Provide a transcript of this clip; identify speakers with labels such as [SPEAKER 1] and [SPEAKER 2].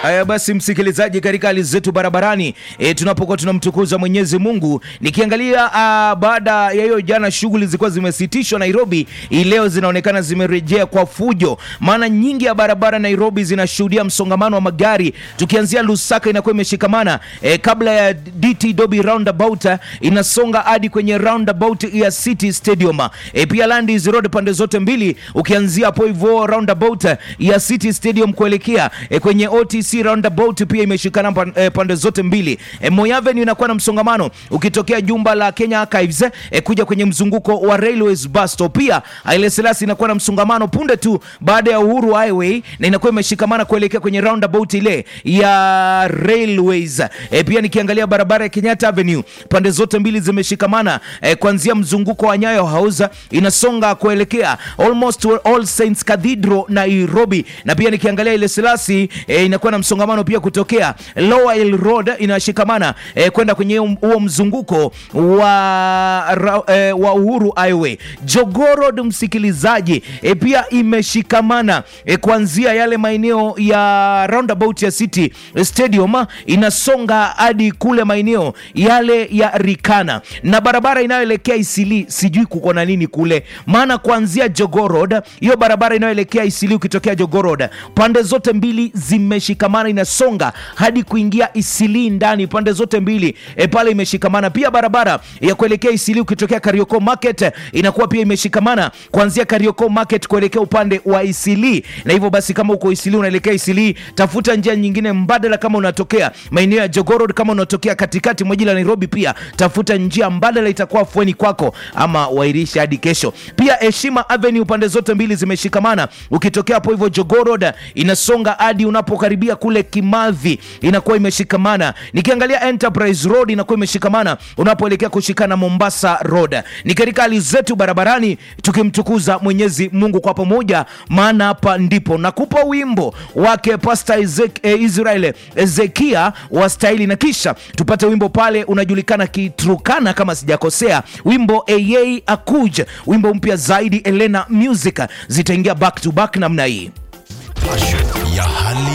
[SPEAKER 1] Haya basi, msikilizaji, katika hali zetu barabarani e, tunapokuwa tunamtukuza Mwenyezi Mungu, nikiangalia uh, baada ya hiyo jana shughuli zilikuwa zimesitishwa Nairobi, hii leo zinaonekana zimerejea kwa fujo, maana nyingi ya barabara Nairobi zinashuhudia msongamano wa magari, tukianzia Lusaka inakuwa imeshikamana e, kabla ya DT Dobi roundabout inasonga hadi kwenye roundabout ya City Stadium e, pia Landis Road pande zote mbili, ukianzia hapo hivyo roundabout ya City Stadium kuelekea e, kwenye OTC roundabout pia imeshikana pan, e, pande zote mbili. E, Moi Avenue inakuwa na msongamano ukitokea jumba la Kenya Archives e, kuja kwenye mzunguko wa Railways bus stop. Pia Haile Selassie inakuwa na msongamano punde tu baada ya Uhuru Highway na inakuwa imeshikamana kuelekea kwenye roundabout ile ya Railways. E, pia nikiangalia barabara ya Kenyatta Avenue pande zote mbili zimeshikamana e, kuanzia mzunguko wa Nyayo House inasonga kuelekea almost All Saints Cathedral Nairobi, na pia nikiangalia ile Selassie e, inakuwa na msongamano pia kutokea Lower Hill Road inashikamana e, kwenda kwenye huo mzunguko wa, ra, e, wa Uhuru Highway. Jogoo Road msikilizaji, e, pia imeshikamana e, kuanzia yale maeneo ya roundabout ya City Stadium inasonga hadi kule maeneo yale ya Rikana na barabara inayoelekea Isili, sijui kuko na nini kule, maana kuanzia Jogoo Road, hiyo barabara inayoelekea Isili ukitokea Jogoo Road, pande zote mbili zimeshikamana, inasonga hadi kuingia Isili ndani, pande zote mbili e, pale imeshikamana. Pia barabara ya kuelekea Isili ukitokea Karioko Market inakuwa pia imeshikamana kuanzia Karioko Market kuelekea upande wa Isili, na hivyo basi kama uko Isili unaelekea Isili, tafuta njia nyingine mbadala. Kama unatokea maeneo ya Jogoo Road, kama unatokea katikati mwa jiji la Nairobi, pia tafuta njia mbadala, itakuwa afueni kwako, ama wairisha hadi kesho. Pia Heshima Avenue pande zote mbili zimeshikamana, ukitokea hapo hivyo Jogoo Road inasonga hadi unapokaribia kule Kimathi, inakuwa imeshikamana. Nikiangalia Enterprise Road inakuwa imeshikamana unapoelekea kushikana Mombasa Road. Ni katika hali zetu barabarani tukimtukuza Mwenyezi Mungu kwa pamoja, maana hapa ndipo nakupa wimbo wake Pastor Ezek, eh, Israel Ezekia wa staili, na kisha tupate wimbo pale unajulikana Kiturkana kama sijakosea, wimbo Eyei Akuj, wimbo mpya zaidi Elena Music zitaingia back to back namna hii
[SPEAKER 2] ya hali